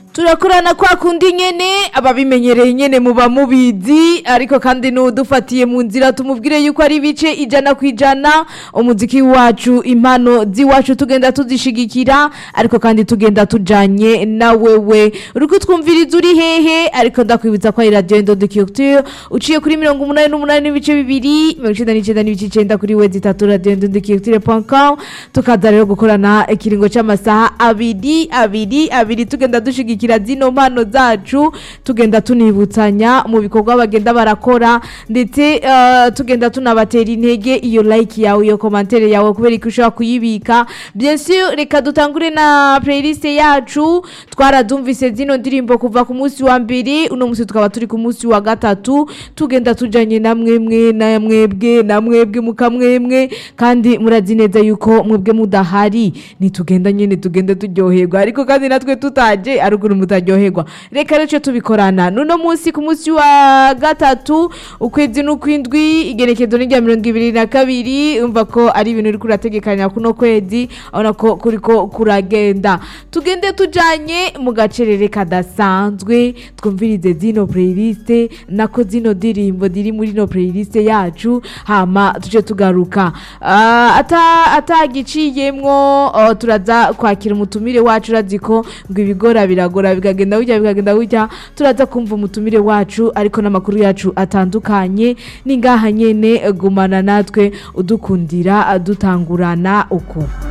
turakorana kwa kundi nyene ababimenyereye nyene muba mubizi ariko kandi n'udufatiye mu nzira tumubwire yuko ari ibice ijana ku ijana umuziki wacu impano z'iwacu tugenda tuzishigikira ariko kandi tugenda tujanye na wewe uriko twumviriza uri hehe ariko ndakwibutsa ko ari radio Indodo Culture uciye kuri mirongo umunani n'umunani n'ibice bibiri mirongo icenda n'icenda n'ibice icenda kuri wezi itatu radio Indodo Culture.com tukaza rero gukorana ikiringo c'amasaha abiri abiri abiri tugenda dushigikira zino mpano zacu tugenda tunibutsanya mu bikorwa bagenda barakora ndetse eh, tugenda tunabatera intege iyo like yawe iyo commentaire yawe kubera ko ushobora kuyibika bien sûr reka dutangure na playlist yacu twaradumvise zino ndirimbo kuva ku munsi wa mbere uno munsi tukaba turi ku munsi wa gatatu tugenda tujanye na mwemwe na mwebwe na mwebwe mukamwemwe kandi murazi neza yuko mwebwe mudahari nitugenda nyene tugende turyoherwa ariko kandi natwe tutaje aruguru mutaryoherwa reka rero ico tubikorana nuno munsi ku munsi wa gatatu ukwezi n'ukwindwi igerekezo ni rya mirongo ibiri na kabiri umva ko ari ibintu uriko urategekanya kuno kwezi urabona ko kuriko kuragenda tugende tujanye mu gacerere kadasanzwe twumvirize zino playlist nako zino ndirimbo ziri muri no playlist yacu hama tuje tugaruka Ah, ata atagiciyemwo oh, turaza kwakira umutumire wacu urazi ko ngo ibigora biragora bikagenda gutya bikagenda gutya turaza kumva umutumire wacu ariko n'amakuru yacu atandukanye ni ngaha nyene gumana natwe udukundira dutangurana uko